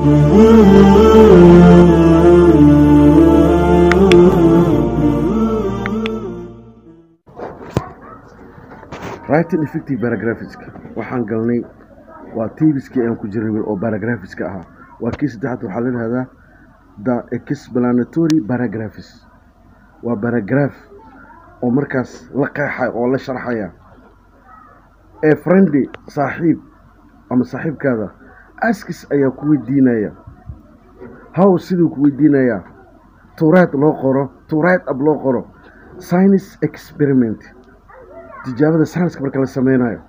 writing effective paragraphska waxaan galnay waa tbiskii aan ku jirnay oo paragraphiska ahaa waa kii saddexaad waxaa la yidhahdaa the explanatory paragraphs waa paragraph oo markaas la qeexaya oo la sharxaya ee friendly saaxiib ama saaxiibkaada askis ayaa ku weydiinaya how siduu ku weydiinayaa tuuraad loo qoro tuuraad ab loo qoro science experiment tijaabada scienska marka la sameynayo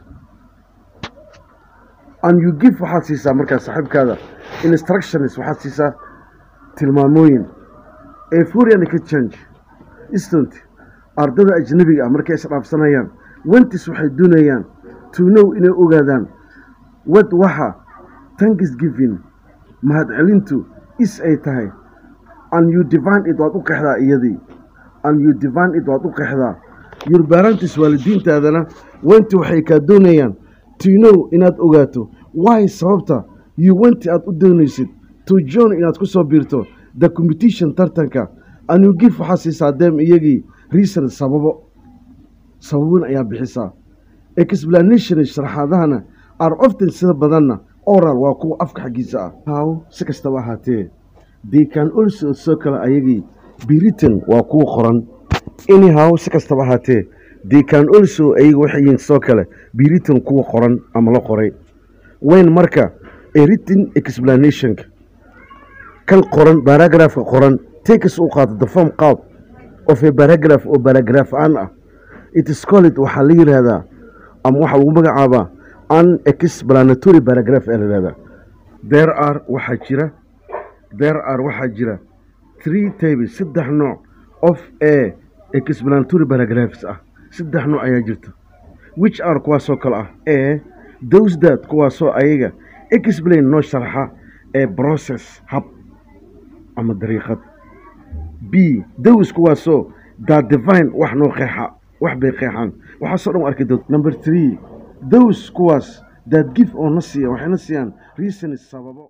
and you give waxaad siisaa markaas saaxiibkaada instructions waxaad siisaa tilmaamooyin ee furian exchange instant ardada ajnabiga ah markay isdhaafsanayaan wentis waxay doonayaan to know inay ogaadaan wad waxa thanksgiving mahadcelintu is ay tahay and you divine it waad u qeexdaa iyadii and you divine it waad u qeexdaa your parentis waalidiintaadana wenti waxay kaa doonayaan to know inaad ogaato why sababta you wenti aad u doonaysid to join inaad ku soo biirto the competition tartanka and you give waxaa siisaa dem iyagii reason sababo sababin ayaa bixisaa explanation sharaxaadahana are often sida badanna oral waa kuwa afka xaggiisa ah how si kastaba ahaatee they can also soo kale ayagii biritan waa kuwa qoran anyhow si kastaba ahaatee they can also ayaga waxay yihiin sidoo kale biritan kuwa qoran ama la qoray weyn marka a written explanationka kan qoran baragraafka qoran takes u qaato the form qaab of a paragraph oo paragraph aan ah it is called waxaa la yidhaahdaa ama waxaa lagu magacaabaa an explanatory paragraph ee la yidhahdaa there are waxaa jira there are waxaa jira three tables saddex nooc of a explanatory paragraphs ah saddex nooc ayaa jirta which are kuwaasoo kale ah a those that kuwaasoo ayaga explain noo sharxa ee process hab ama dariiqad b those kuwaasoo that divine wax noo qeexa wax bay qeexaan waxaasoo dhan arki doonta number three those kuwaas that give oo na siiya waxayna siiyaan reason sababo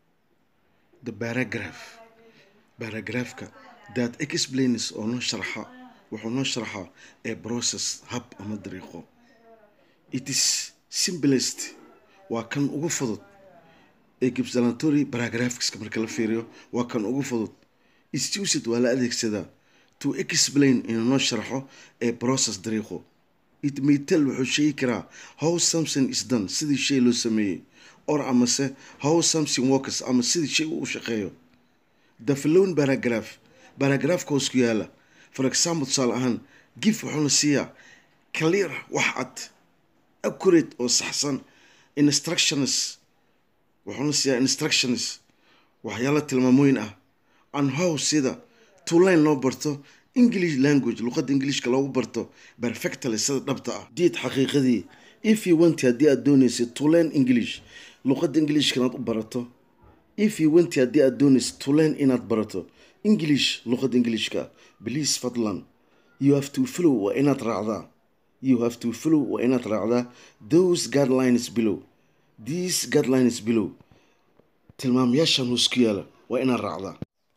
the paragraph paragraphka that explains oo noo sharxa wuxuu noo sharxaa ee process hab ama dariiqo it is simplest waa kan ugu fudud ee explanatory paragraphska marka la fiiriyo waa kan ugu fudud isused waa la adeegsadaa to explain inuu noo sharxo ee process dariiqo it may tell wuxuu sheegi karaa how something is done sidii shay loo sameeyey or amase how something works ama sidii shay uu shaqeeyo the following paragraph paragraphka hoos ku yaala for example tusaale ahaan gif wuxuuna siiyaa clear wax cad accurate oo saxsan instructions wuxuuna siiyaa instructions waxyaala tilmaamooyin ah and how sida to line loo barto english language luqadda ingiliishka loogu barto perfectly sida dhabta ah diid xaqiiqadii if you want haddii aad doonaysid to learn english luqadda ingiliishka inaad u barato if you want haddii aad doonaysid to learn inaad barato english luqadda ingiliishka please fadlan you have to follow waa inaad raacdaa you have to follow waa inaad raacdaa those guidelines below these guidelines below tilmaamayaashan hoos ku yaala waa inaad raacdaa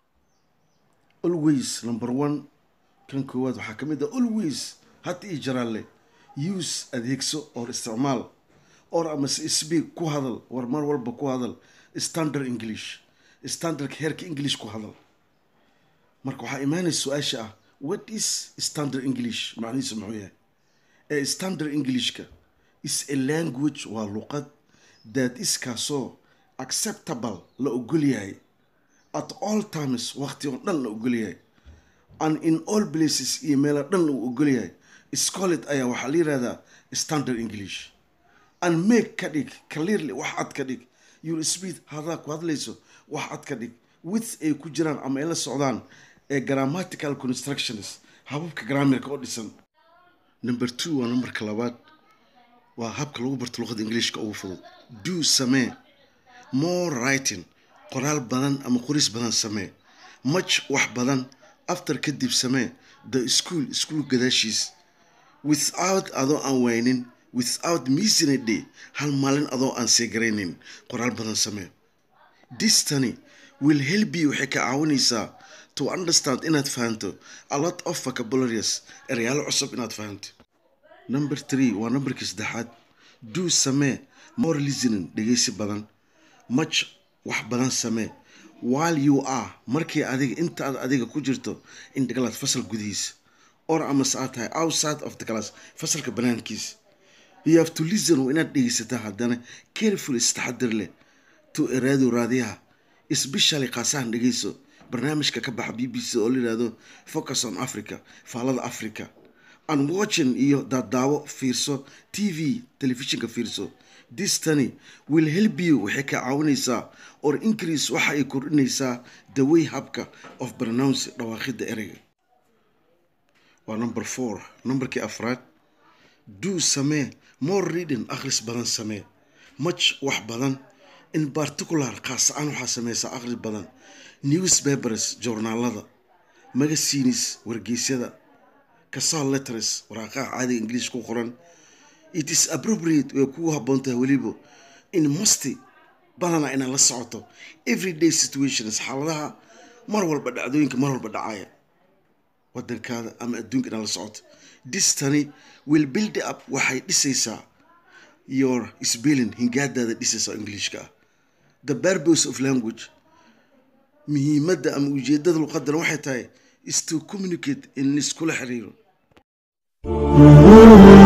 always number one kan koowaad waxaa ka mid ah always had ii jaraalle use adeegso or isticmaal or amase speak ku hadal war mar walba ku hadal standard english standardka heerka english ku hadal marka waxaa imaanaysa su-aasha ah what is standard english macnihiisu muxuu yahay ee standard englishka is a language waa luqad that is kaasoo acceptable la ogol yahay at all times waqti oo dhan la ogol yahay and in all places iyo meelo dhan uu ogol yahay scolet ayaa waxaa la yihahdaa standard english and make ka dhig clearly wax cad ka dhig your speed hadaa ku hadlayso wax cad ka dhig with ay ku jiraan ama ay la socdaan ee grammatical constructions hababka grammarka oo dhisan number two waa numberka labaad waa habka lagu barto luqadda ingiliishka ugu fudud do samee more writing qoraal badan ama qoris badan samee much wax badan after kadib samee the school school gadaashiis without adoo aan waynin without missing a day hal maalin adoo aan seegaraynin qoraal badan samee distany will help you waxay ka caawinaysaa to understand inaad fahanto a lot of vocabularies erayaalo cusub inaad fahanto number three waa numberkii saddexaad do samee more listening dhegeysi badan much wax badan samee while you are markii adiga inta aad adiga ku jirto in the class fasal gudihiisa or amase aad tahay outside of the class fasalka banaankiisa you have to listen waa inaad dhegeysataa haddana careful istaxadir leh to eraado raadiyaha especially qaasahan dhegeyso barnaamijka ka baxa b b c oo la yihahdo focus on africa faalada africa and watching iyo daadaawo fiirso t v telefishinka fiirso distany will help you waxay ka caawinaysaa or increase waxa ay kordhinaysaa the way habka of pronounce dhawaaqida ereyga waa number four numberkii afraad do samee more reading akhris badan samee much wax badan in particular khaas aan waxaa sameysaa akhris badan newspapers joornaalada magazines wargeysyada casal letters waraaqaha caadiga ingiliish ku qoran it is appropriate way kugu habboon tahay weliba in musty badana inaad la socoto everyday situations xaaladaha mar walba dhacdooyinka mar walba dhacaya wadankaada ama adduunka inaad la socoto distany will build up waxay dhisaysaa your spelling hingaadaada dhisaysa ingiliishka ah the purpose of language muhiimadda ama ujeedada luqadan waxay tahay is to communicate in iskula xiriiro